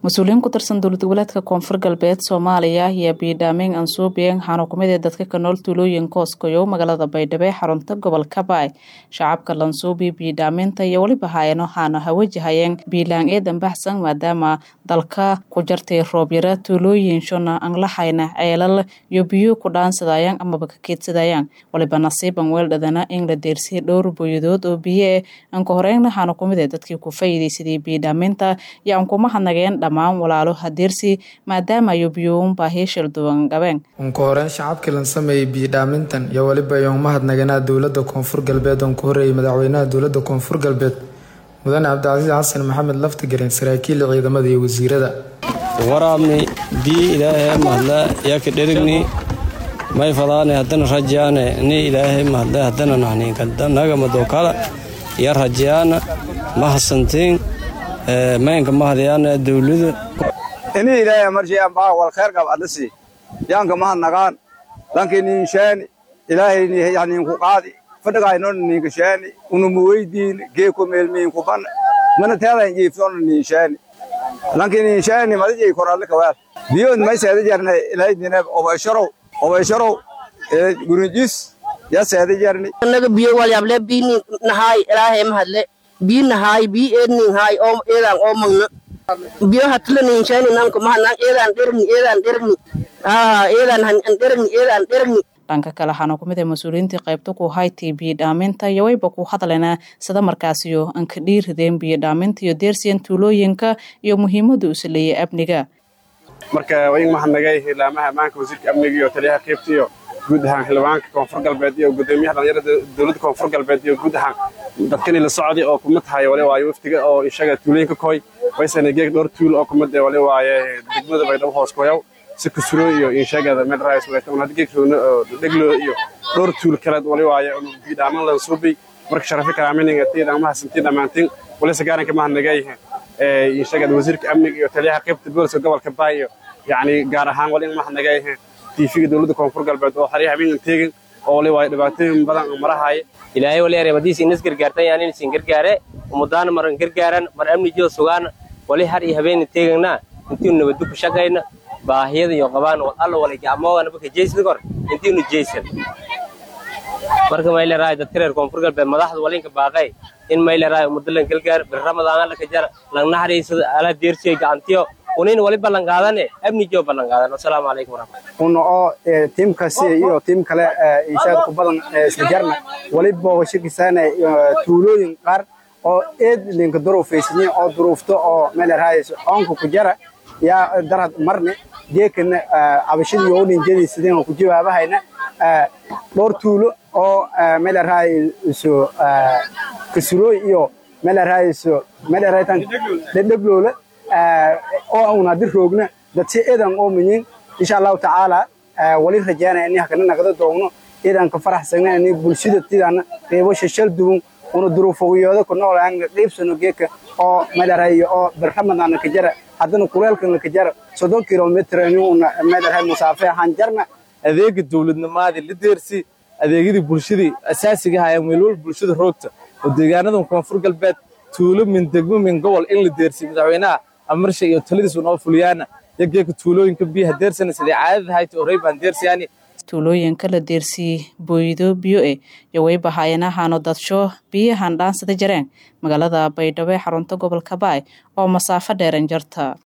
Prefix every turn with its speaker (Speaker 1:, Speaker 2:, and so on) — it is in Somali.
Speaker 1: mas-uuliyiin ku tirsan dowlad goboleedka koonfur galbeed soomaaliya ayaa biidhaameyn ansuubiyeen waxaana kumid ee dadka ka nool tuulooyinka hooskoyow magaalada baydhabo ee xarunta gobolka baay shacabka lansuubi biidhaameynta iyo weliba haayano haana hawajahayeen biilaan eedan baxsan maadaama dalka ku jartay roobyara tuulooyin shona aan lahayna ceelal iyo biyo ku dhaansadayaan amaba ka keedsadayaan waliba nasiiban weeldhadana in la deersiyay dhowr booyadood oo biyo eh anka horeyn waxaana kumid ee dadkii ku faa'iidaysaday biidhaameynta iyo aan kuma hadnageen dhammaan walaalo hadeersi maadaama ayu biyuun baahiyo shilduwan qabeen
Speaker 2: unka horeyn shacabkii lan sameeyey biyidhaamintan iyo weliba iyoon mahadnaganaa dowladda koonfur galbeed oon ku horeeyay madaxweynaha dowladda koonfur galbeed mudane cabdicasiis xasan maxamed laftigareen saraakiil ciidamada iyo wasiirada
Speaker 3: waraabni bii ilaahay mahadla yaka dherigni may fadaane haddana rajaane ni ilaahay mahadla haddana nahninkanaga madokala iyo rajaana mahasantiin maynka mahadayaana dowlada
Speaker 4: ini ilaahay marjayaan baa wal khair qab adasi yaanka mahadnagaan lankii niinshaani ilaahay yaniinku qaadi fadhagaaynon niinkashaani unumu weydiin geeko meelmiinku ban mana teedan jiiftoona niinshaani lankii niinshaani madijay koralli kawaal biyood mayseeda jarna ilaahay dinab obaysharow obaysharow gurinjis ya seeda jarni
Speaker 5: naga biyo walyable biini nahaay ilaahay mahadle bii nahaay bii eednin haay oo eedaan oo magna biyo hatla niinshayni nanku mahanan eedaan dherni eedaan dherni aa eedaan han dherni eedaan dherni
Speaker 1: dhanka kale waxaana kumid ah mas-uuliyiintii qaybta ku haytay biyodhaaminta iyo wayba ku hadlena sida markaasiyo aan ka dhiirideen biyodhaaminta iyo deersiyan tuulooyinka iyo muhiimada uu saleeyay amniga
Speaker 6: marka wain mahadnagay hilaamaha ammaanka wasiirka amniga iyo taliyaha qaybta iyo guud ahaan xildhibaanka koonfur galbeed iyo gudoomiyaha dhalinyarada dowladda koonfur galbeed iyo guud ahaan dadkani la socday oo kuma tahay wali waaye waftiga oo ishaga tuulooyinka koy waysana geeg dhowr tuul oo kumid wali waaye degmada baydhabo hoos koyaw si kusuro iyo inshagada meel raayis wayta un hadda geegsoona oo dheglo iyo dhowr tuul kaleed wali waaye bidhaaman lan suubay marka sharafi karaamininga tiidhan mahasantiin dhammaantiin walise gaaranka mahadnagay inshagada wasiirka amniga iyo taliyaha qaybta booliska gobolka baay iyo yacni gaar ahaan wali in mahadnagay tiifiga dowladda koonfur galbeed oo xariya habeenkan teegin oo wali waaye dhibaatooyin badan marahaaye
Speaker 7: ilaahay wali aree madiisi inas gargaartan yaan inaysan gargaare umudaana maran gargaaran mar amnijiyo sugaana wali har iyo habeenna teeganna intiinu nabaddu ku shaqayna baahiyada iyo qabaan wal alla wala gacmoogana baka jeysada kor intiinu jeysan marka mayleraay dadka reer koonfur galbeed madaxda walinka baaqay in mayleraay umudalan gargaar bir ramadaan laka jara lang naxariisada ala deersiyo gacantiyo unin wali ballan qaadane amnijiyo ballan qaadan assalaamu calaykum waraxmatullahi
Speaker 4: una oo tiimkasi iyo tiim kale inshaad ku badan isla jarna wali boogashakisaana tuulooyin qaar oo eed linka duruufaysanyin oo duruufto oo meeleraayso oonka ku jara yaa darad marne geekana cabashadii oo dhinjadiisadeen oo ku jawaabahayna dhowr tuulo oo meeleraayso kasurooy iyo meeleraayso meeleraytan dhedhebloola oo una dir roogna dadsi eedan oo minyin insha allahu tacaala wali rajaanaya ini hakana naqda doogno eedan ka faraxsagna ini bulshada tidana qeybo shashal duwan una duruufogiyooda ku nool aan qeybsano geeka oo meeleraay oo bir ramadaan ka jara haddana kuleelkan ka jara soddon kilomitr una meeleraay musaafe ahaan jarna
Speaker 8: adeega dowladnimaadii la deersi adeegyadii bulshadii asaasiga ahaayeen meelwal bulshada roogta oo deegaanadan koonfur galbeed tuulo min degmo min gobol in la deersiy madaxweynaha amarsha iyo taladiisu noo fuliyaana yageeka tuulooyinka biyaha deersana sidee caadada hayta horey baan deersiyaani
Speaker 1: tuulooyinka la deersiyey booydo biyo eh iyo wayba haayanahaano dadsho biyahan dhaansada jareen magaalada baydhabo ee xarunta gobolka baay oo masaafo dheeran jarta